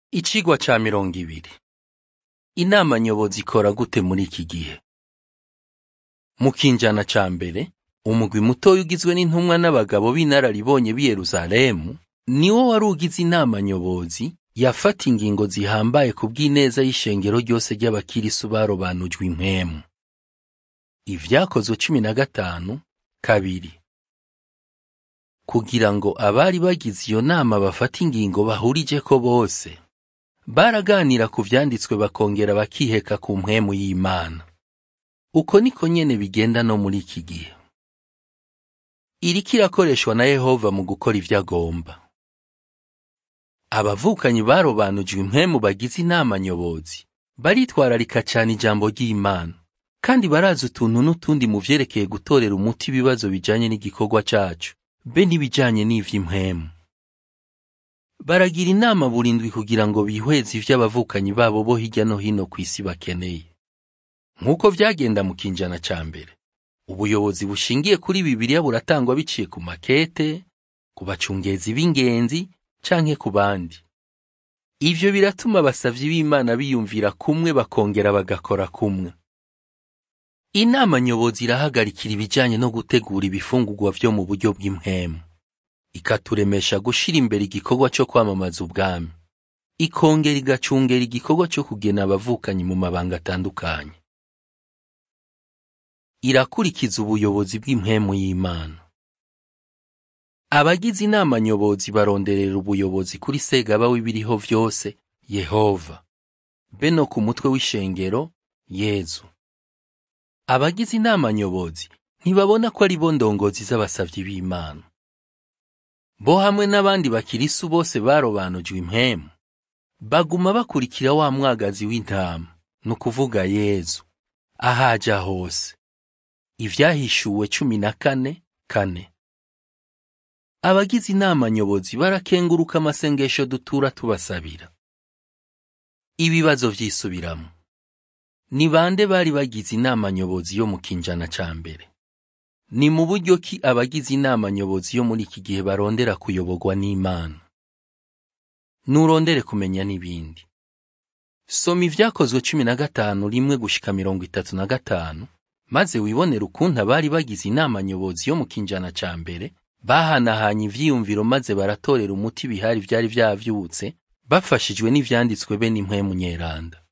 Icigwa ca mirongo ibiri. Inama nyobozi ikora gute muri iki gihe? Mu kinjana ca mbere, umugwi mutoya ugizwe n'intumwa n'abagabo b'inararibonye b'i Yerusalemu, niwo wari ugize inama nyobozi yafata ingingo zihambaye ku bw'ineza y'ishengero ryose ry'abakirisu barobanujwe impwemu. Ivyakozwe cumi na gatanu, kabiri. Kugira ngo abari bagize iyo nama bafate ingingo bahurijeko bose, baraganira ku vyanditswe bakongera bakiheka ku mpwemu y'Imana. Uko niko nyene bigenda no muri iki gihe. Iriko irakoreshwa na Yehova mu gukora ivyo agomba. Abavukanyi barobanujwe impwemu bagize inama nyobozi, baritwararika cane ijambo ry'Imana, kandi barazi utuntu n'utundi mu vyerekeye gutorera umuti ibibazo bijanye n'igikorwa cacu, be n'ibijanye n'ivy'impwemu. Baragira inama burindwi kugira ngo bihweze ivyo abavukanyi babo bo hirya no hino kw'isi bakeneye. Nk'uko vyagenda mu kinjana ca mbere, ubuyobozi bushingiye kuri Bibiliya buratangwa biciye ku makete, ku bacungezi b'ingenzi, canke ku bandi. Ivyo biratuma abasavyi b'Imana biyumvira kumwe bakongera bagakora kumwe. Inama nyobozi irahagarikira ibijanye no gutegura ibifungurwa vyo mu buryo bw'impwemu. Ikaturemesha gushira imbere igikorwa co kwamamaza ubwami. Ikongera igacungera igikorwa co kugena abavukanyi mu mabanga atandukanye. Irakurikiza ubuyobozi bw'impwemu y'Imana. Abagize inama nyobozi baronderera ubuyobozi kuri Segaba w'ibiriho vyose, Yehova, be no ku mutwe w'ishengero, Yezu. Abagize inama nyobozi ntibabona ko ari bo ndongozi z'abasavyi b'Imana. Bo hamwe n'abandi bakirisu bose barobanujwe impwemu, baguma bakurikira wa mwagazi w'intama, ni ukuvuga Yezu, ahaja hose. Ivyahishuwe cumi na kane, kane. Abagize inama nyobozi barakenguruka amasengesho dutura tubasabira. Ibibazo vyisubiramo. Ni bande bari bagize inama nyobozi yo mu kinjana ca mbere? Ni mu buryo ki abagize inama nyobozi yo muri iki gihe barondera kuyoborwa n'Imana? Nurondere kumenya n'ibindi. Soma ivyakozwe cumi na gatanu rimwe gushika mirongo itatu na gatanu, maze wibonere ukuntu abari bagize inama nyobozi yo mu kinjana ca mbere bahanahanye ivyiyumviro maze baratorera umuti ibihari vyari vyavyutse, bafashijwe n'ivyanditswe be n'impwemu nyeranda.